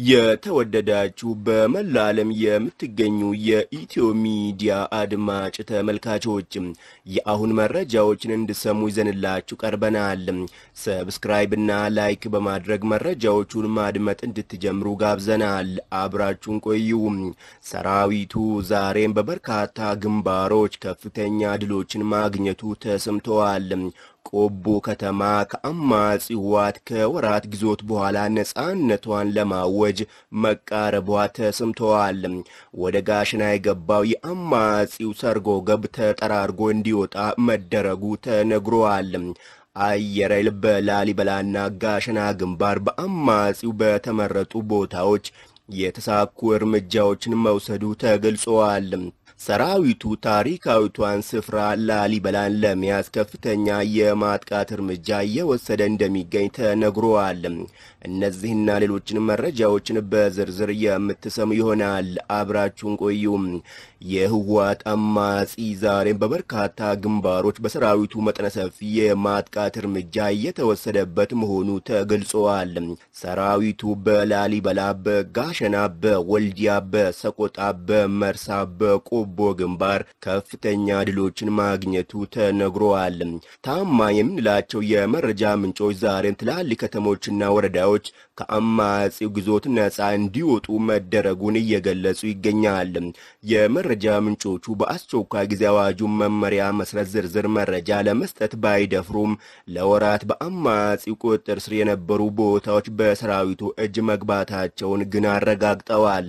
የተወደዳችሁ በመላ ዓለም የምትገኙ የኢትዮ ሚዲያ አድማጭ ተመልካቾች የአሁን መረጃዎችን እንድሰሙ ይዘንላችሁ ቀርበናል። ሰብስክራይብ እና ላይክ በማድረግ መረጃዎቹን ማድመጥ እንድትጀምሩ ጋብዘናል። አብራችሁን ቆዩ። ሰራዊቱ ዛሬም በበርካታ ግንባሮች ከፍተኛ ድሎችን ማግኘቱ ተሰምተዋል። ቆቦ ከተማ ከአማጺ ህወሓት ከወራት ግዞት በኋላ ነፃነቷን ለማወጅ መቃረቧ ተሰምተዋል። ወደ ጋሽና የገባው የአማጺው ሰርጎ ገብ ተጠራርጎ እንዲወጣ መደረጉ ተነግሯል። አየር ኃይል በላሊበላና ጋሸና ግንባር በአማጺው በተመረጡ ቦታዎች የተሳኩ እርምጃዎችን መውሰዱ ተገልጸዋል። ሰራዊቱ ታሪካዊቷን ስፍራ ላሊበላን ለመያዝ ከፍተኛ የማጥቃት እርምጃ እየወሰደ እንደሚገኝ ተነግሯል። እነዚህና ሌሎችን መረጃዎችን በዝርዝር የምትሰሙ ይሆናል። አብራችሁን ቆዩ። የህወሓት አማጺ ዛሬም በበርካታ ግንባሮች በሰራዊቱ መጠነ ሰፊ የማጥቃት እርምጃ እየተወሰደበት መሆኑ ተገልጸዋል። ሰራዊቱ በላሊበላ፣ በጋሸና፣ በወልዲያ፣ በሰቆጣ፣ በመርሳ፣ በቆቦ ግንባር ከፍተኛ ድሎችን ማግኘቱ ተነግሯል። ታማኝ የምንላቸው የመረጃ ምንጮች ዛሬም ትላልቅ ከተሞችና ወረዳዎች ከአማጺው ግዞት ነፃ እንዲወጡ መደረጉን እየገለጹ ይገኛል። የመረጃ ምንጮቹ በአስቸኳይ ጊዜ አዋጁ መመሪያ መሰረት ዝርዝር መረጃ ለመስጠት ባይደፍሩም ለወራት በአማጺው ቁጥጥር ስር የነበሩ ቦታዎች በሰራዊቱ እጅ መግባታቸውን ግን አረጋግጠዋል።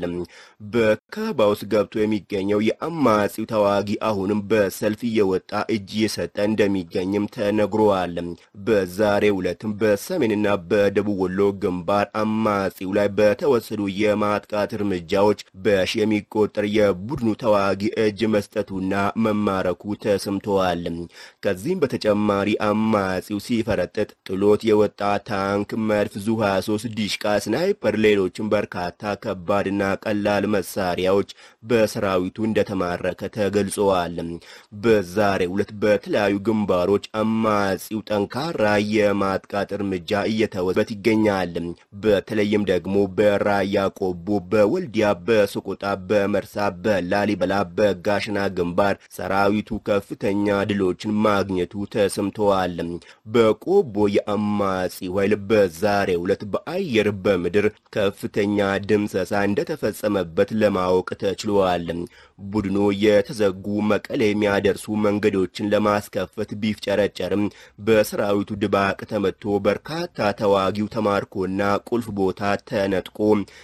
በከበባ ውስጥ ገብቶ የሚገኘው የአማጺው ተዋጊ አሁንም በሰልፍ እየወጣ እጅ እየሰጠ እንደሚገኝም ተነግሯል። በዛሬው ዕለትም በሰሜንና በደቡብ ወሎ ግንባር አማጺው ላይ በተወሰዱ የማጥቃት እርምጃዎች በሺ የሚቆጠር የቡድኑ ተዋጊ እጅ መስጠቱና መማረኩ ተሰምተዋል። ከዚህም በተጨማሪ አማጺው ሲፈረጥጥ ጥሎት የወጣ ታንክ፣ መድፍ፣ ዙ 23 ዲሽቃ፣ ስናይፐር፣ ሌሎችም በርካታ ከባድና ቀላል መሳሪያዎች በሰራዊቱ እንደተማረከ ተገልጸዋል። በዛሬው ዕለት በተለያዩ ግንባሮች አማጺው ጠንካራ የማጥቃት እርምጃ እየተወሰደበት ይገኛል። በተለይም ደግሞ በራያ ቆቦ፣ በወልዲያ፣ በሰቆጣ፣ በመርሳ፣ በላሊበላ፣ በጋሽና ግንባር ሰራዊቱ ከፍተኛ ድሎችን ማግኘቱ ተሰምተዋል። በቆቦ የአማጺው ኃይል በዛሬው ዕለት በአየር በምድር ከፍተኛ ድምሰሳ እንደተፈጸመበት ለማወቅ ተችሏል። ቡድኑ የተዘጉ መቀሌ የሚያደርሱ መንገዶችን ለማስከፈት ቢፍጨረጨርም በሰራዊቱ ድባቅ ተመቶ በርካታ ተዋጊው ተማርኮና ቁልፍ ቦታ ተነጥቆ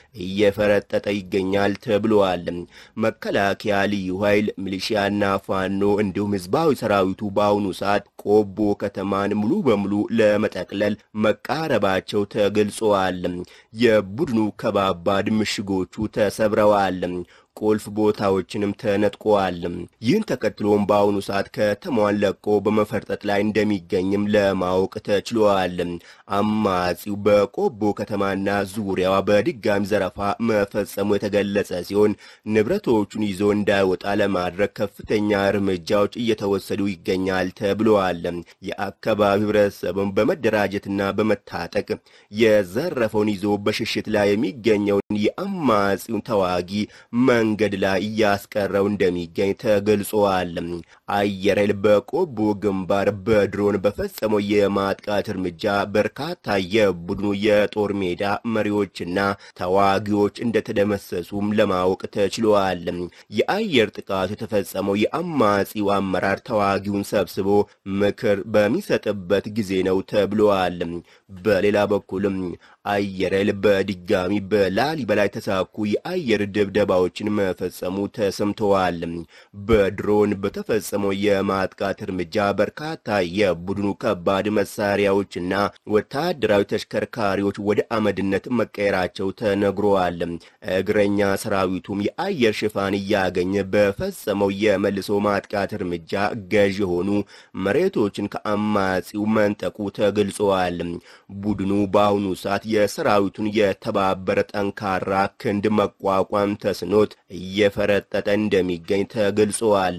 እየፈረጠጠ ይገኛል ተብሏል። መከላከያ፣ ልዩ ኃይል፣ ሚሊሺያና ፋኖ እንዲሁም ህዝባዊ ሰራዊቱ በአሁኑ ሰዓት ቆቦ ከተማን ሙሉ በሙሉ ለመጠቅለል መቃረባቸው ተገልጸዋል። የቡድኑ ከባባድ ምሽጎቹ ተሰብረዋል። ቁልፍ ቦታዎችንም ተነጥቋል። ይህን ተከትሎም በአሁኑ ሰዓት ከተማዋን ለቆ በመፈርጠጥ ላይ እንደሚገኝም ለማወቅ ተችሏል። አማጺው በቆቦ ከተማና ዙሪያዋ በድጋሚ ዘረፋ መፈጸሙ የተገለጸ ሲሆን ንብረቶቹን ይዞ እንዳይወጣ ለማድረግ ከፍተኛ እርምጃዎች እየተወሰዱ ይገኛል ተብለዋል። የአካባቢው ህብረተሰብም በመደራጀትና በመታጠቅ የዘረፈውን ይዞ በሽሽት ላይ የሚገኘውን የአማጺውን ተዋጊ መንገድ ላይ እያስቀረው እንደሚገኝ ተገልጿል። አየር ኃይል በቆቦ ግንባር በድሮን በፈጸመው የማጥቃት እርምጃ በርካታ የቡድኑ የጦር ሜዳ መሪዎችና ተዋጊዎች እንደተደመሰሱም ለማወቅ ተችሏል። የአየር ጥቃቱ የተፈጸመው የአማጺው አመራር ተዋጊውን ሰብስቦ ምክር በሚሰጥበት ጊዜ ነው ተብሏል። በሌላ በኩልም አየር ኃይል በድጋሚ በላሊበላ የተሳኩ የአየር ድብደባዎችን መፈጸሙ ተሰምተዋል። በድሮን በተፈጸመው የማጥቃት እርምጃ በርካታ የቡድኑ ከባድ መሳሪያዎችና ወታደራዊ ተሽከርካሪዎች ወደ አመድነት መቀየራቸው ተነግረዋል። እግረኛ ሰራዊቱም የአየር ሽፋን እያገኘ በፈጸመው የመልሶ ማጥቃት እርምጃ ገዥ የሆኑ መሬቶችን ከአማጺው መንጠቁ ተገልጸዋል። ቡድኑ በአሁኑ ሰዓት የሰራዊቱን የተባበረ ጠንካራ ክንድ መቋቋም ተስኖት እየፈረጠጠ እንደሚገኝ ተገልጸዋል።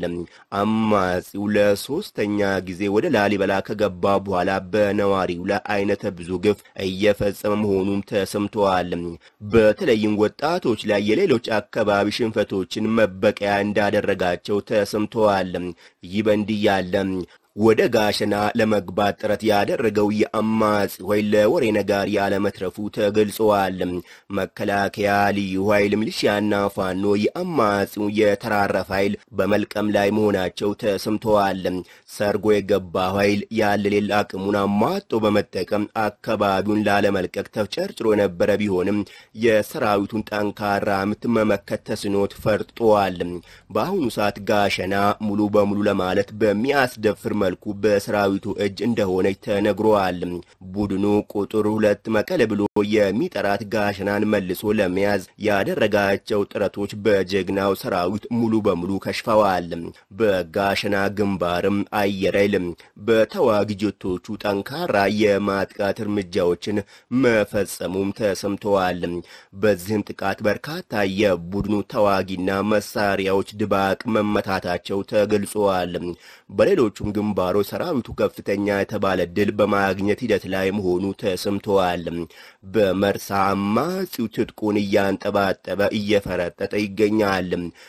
አማጺው ለሶስተኛ ጊዜ ወደ ላሊበላ ከገባ በኋላ በነዋሪው ላይ አይነተ ብዙ ግፍ እየፈጸመ መሆኑም ተሰምተዋል። በተለይም ወጣቶች ላይ የሌሎች አካባቢ ሽንፈቶችን መበቀያ እንዳደረጋቸው ተሰምተዋል። ይህ በእንዲህ ያለ ወደ ጋሸና ለመግባት ጥረት ያደረገው የአማጺ ኃይል ለወሬ ነጋሪ ያለመትረፉ ተገልጸዋል። መከላከያ፣ ልዩ ኃይል፣ ሚሊሺያና ፋኖ የአማጺው የተራረፈ ኃይል በመልቀም ላይ መሆናቸው ተሰምተዋል። ሰርጎ የገባ ኃይል ያለ ሌላ አቅሙን አሟጦ በመጠቀም አካባቢውን ላለመልቀቅ ተፍጨርጭሮ የነበረ ቢሆንም የሰራዊቱን ጠንካራ ምት መመከት ተስኖት ፈርጧል። በአሁኑ ሰዓት ጋሸና ሙሉ በሙሉ ለማለት በሚያስደፍር መልኩ በሰራዊቱ እጅ እንደሆነች ተነግሯል። ቡድኑ ቁጥር ሁለት መቀለ ብሎ የሚጠራት ጋሸናን መልሶ ለመያዝ ያደረጋቸው ጥረቶች በጀግናው ሰራዊት ሙሉ በሙሉ ከሽፈዋል። በጋሸና ግንባርም አየር ኃይል በተዋጊ ጀቶቹ ጠንካራ የማጥቃት እርምጃዎችን መፈጸሙም ተሰምተዋል። በዚህም ጥቃት በርካታ የቡድኑ ተዋጊና መሳሪያዎች ድባቅ መመታታቸው ተገልጸዋል። በሌሎቹም ግንባሮች ሰራዊቱ ከፍተኛ የተባለ ድል በማግኘት ሂደት ላይ መሆኑ ተሰምተዋል። በመርሳ አማጺው ትጥቁን እያንጠባጠበ እየፈረጠጠ ይገኛል።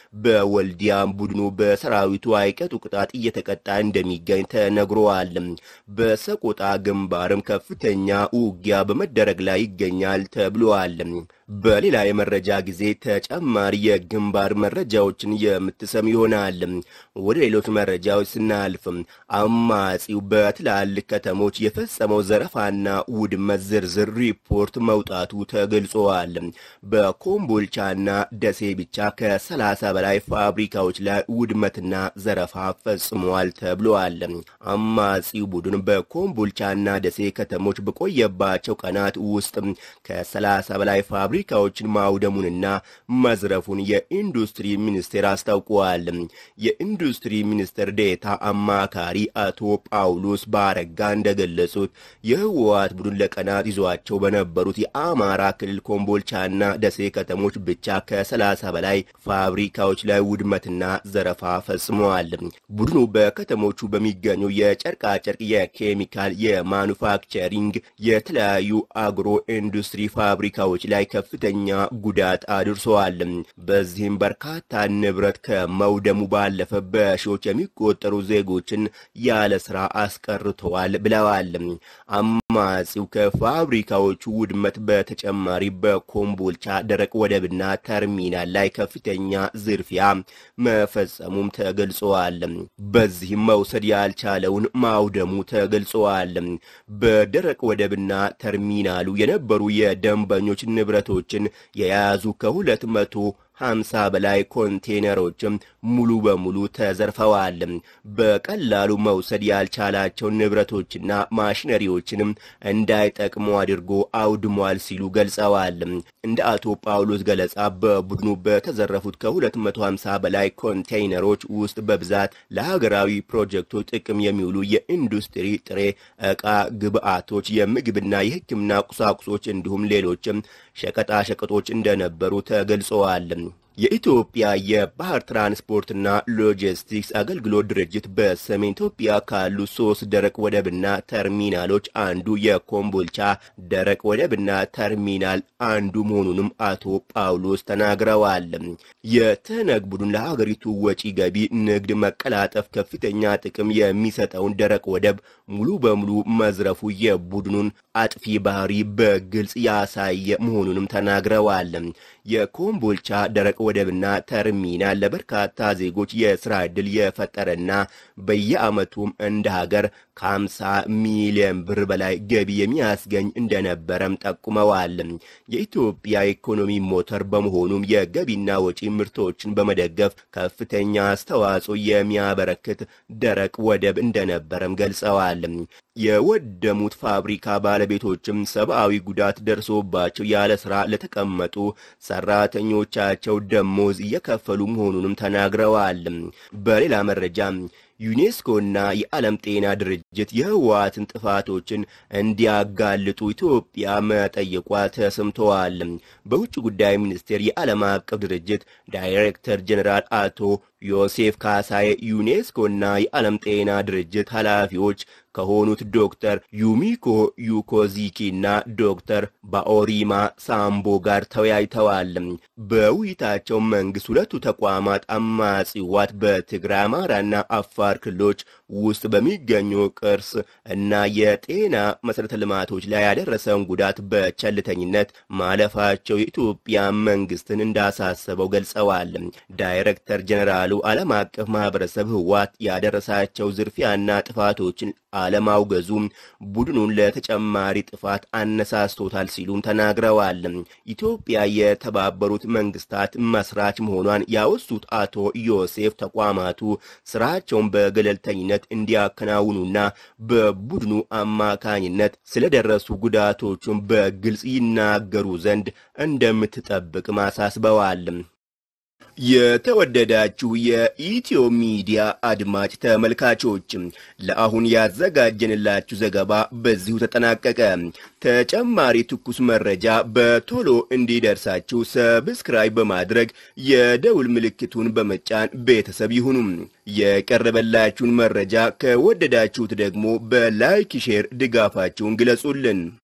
በወልዲያም ቡድኑ በሰራዊቱ አይቀጡ ቅጣት እየተቀጣ እንደሚገኝ ተነግሯል። በሰቆጣ ግንባርም ከፍተኛ ውጊያ በመደረግ ላይ ይገኛል ተብሏል። በሌላ የመረጃ ጊዜ ተጨማሪ የግንባር መረጃዎችን የምትሰሙ ይሆናል። ወደ ሌሎች መረጃዎች ስናልፍ አማጺው በትላልቅ ከተሞች የፈጸመው ዘረፋና ውድመት ዝርዝር ሪፖርት መውጣቱ ተገልጿል። በኮምቦልቻና ደሴ ብቻ ከ30 በላይ ፋብሪካዎች ላይ ውድመትና ዘረፋ ፈጽሟል ተብሏል። አማጺው ቡድን በኮምቦልቻና ደሴ ከተሞች በቆየባቸው ቀናት ውስጥ ከ30 በላይ ፋብሪካዎችን ማውደሙንና መዝረፉን የኢንዱስትሪ ሚኒስቴር አስታውቋል። የኢንዱስትሪ ሚኒስትር ዴታ አማካሪ አቶ ጳውሎስ ባረጋ እንደገለጹት የህወሓት ቡድን ለቀናት ይዟቸው በነበሩት የአማራ ክልል ኮምቦልቻና ደሴ ከተሞች ብቻ ከ30 በላይ ፋብሪካዎች ላይ ውድመትና ዘረፋ ፈጽመዋል። ቡድኑ በከተሞቹ በሚገኙ የጨርቃጨርቅ፣ የኬሚካል፣ የማኑፋክቸሪንግ፣ የተለያዩ አግሮ ኢንዱስትሪ ፋብሪካዎች ላይ ከፍተኛ ጉዳት አድርሰዋል። በዚህም በርካታ ንብረት ከመውደሙ ባለፈ በሺዎች የሚቆጠሩ ዜጎችን ያለ ስራ አስቀርተዋል ብለዋል። አማጺው ከፋብሪካዎቹ ውድመት በተጨማሪ በኮምቦልቻ ደረቅ ወደብና ተርሚናል ላይ ከፍተኛ ዝርፊያ መፈጸሙም ተገልጸዋል። በዚህም መውሰድ ያልቻለውን ማውደሙ ተገልጸዋል። በደረቅ ወደብና ተርሚናሉ የነበሩ የደንበኞች ንብረቶችን የያዙ ከሁለት መቶ ሀምሳ በላይ ኮንቴነሮችም ሙሉ በሙሉ ተዘርፈዋል። በቀላሉ መውሰድ ያልቻላቸው ንብረቶችና ማሽነሪዎችንም እንዳይጠቅሙ አድርጎ አውድሟል ሲሉ ገልጸዋል። እንደ አቶ ጳውሎስ ገለጻ በቡድኑ በተዘረፉት ከ250 በላይ ኮንቴይነሮች ውስጥ በብዛት ለሀገራዊ ፕሮጀክቶች ጥቅም የሚውሉ የኢንዱስትሪ ጥሬ ዕቃ ግብዓቶች፣ የምግብና የሕክምና ቁሳቁሶች እንዲሁም ሌሎችም ሸቀጣሸቀጦች እንደነበሩ ተገልጸዋል። የኢትዮጵያ የባህር ትራንስፖርትና ሎጂስቲክስ አገልግሎት ድርጅት በሰሜን ኢትዮጵያ ካሉ ሶስት ደረቅ ወደብና ተርሚናሎች አንዱ የኮምቦልቻ ደረቅ ወደብና ተርሚናል አንዱ መሆኑንም አቶ ጳውሎስ ተናግረዋል። የትህነግ ቡድን ለሀገሪቱ ወጪ ገቢ ንግድ መቀላጠፍ ከፍተኛ ጥቅም የሚሰጠውን ደረቅ ወደብ ሙሉ በሙሉ መዝረፉ የቡድኑን አጥፊ ባህሪ በግልጽ ያሳየ መሆኑንም ተናግረዋል። የኮምቦልቻ ደረቅ ወደብና ተርሚናል ለበርካታ ዜጎች የስራ ዕድል የፈጠረና በየዓመቱም እንደ ሀገር ከ50 ሚሊዮን ብር በላይ ገቢ የሚያስገኝ እንደነበረም ጠቁመዋል። የኢትዮጵያ ኢኮኖሚ ሞተር በመሆኑም የገቢና ወጪ ምርቶችን በመደገፍ ከፍተኛ አስተዋጽኦ የሚያበረክት ደረቅ ወደብ እንደነበረም ገልጸዋል። የወደሙት ፋብሪካ ባለቤቶችም ሰብአዊ ጉዳት ደርሶባቸው ያለ ስራ ለተቀመጡ ሰራተኞቻቸው ደሞዝ እየከፈሉ መሆኑንም ተናግረዋል። በሌላ መረጃ ዩኔስኮና የዓለም ጤና ድርጅት የህወሓትን ጥፋቶችን እንዲያጋልጡ ኢትዮጵያ መጠየቋ ተሰምተዋል። በውጭ ጉዳይ ሚኒስቴር የዓለም አቀፍ ድርጅት ዳይሬክተር ጀኔራል አቶ ዮሴፍ ካሳዬ ዩኔስኮና የዓለም ጤና ድርጅት ኃላፊዎች ከሆኑት ዶክተር ዩሚኮ ዩኮዚኪና ዶክተር ባኦሪማ ሳምቦ ጋር ተወያይተዋል። በውይይታቸው መንግስት ሁለቱ ተቋማት አማጺ ህወሓት በትግራይ አማራና አፋር ክልሎች ውስጥ በሚገኙ ቅርስ እና የጤና መሠረተ ልማቶች ላይ ያደረሰውን ጉዳት በቸልተኝነት ማለፋቸው የኢትዮጵያ መንግስትን እንዳሳሰበው ገልጸዋል። ዳይሬክተር ጀኔራሉ ዓለም አቀፍ ማህበረሰብ ህወሓት ያደረሳቸው ዝርፊያና ጥፋቶችን አለማውገዙ ቡድኑን ለተጨማሪ ጥፋት አነሳስቶታል ሲሉም ተናግረዋል። ኢትዮጵያ የተባበሩት መንግስታት መስራች መሆኗን ያወሱት አቶ ዮሴፍ ተቋማቱ ስራቸውን በገለልተኝነት እንዲያከናውኑና በቡድኑ አማካኝነት ስለደረሱ ጉዳቶቹን በግልጽ ይናገሩ ዘንድ እንደምትጠብቅ ማሳስበዋል። የተወደዳችሁ የኢትዮ ሚዲያ አድማጭ ተመልካቾች ለአሁን ያዘጋጀንላችሁ ዘገባ በዚሁ ተጠናቀቀ። ተጨማሪ ትኩስ መረጃ በቶሎ እንዲደርሳችሁ ሰብስክራይብ በማድረግ የደውል ምልክቱን በመጫን ቤተሰብ ይሁኑ። የቀረበላችሁን መረጃ ከወደዳችሁት ደግሞ በላይክ ሼር ድጋፋችሁን ግለጹልን።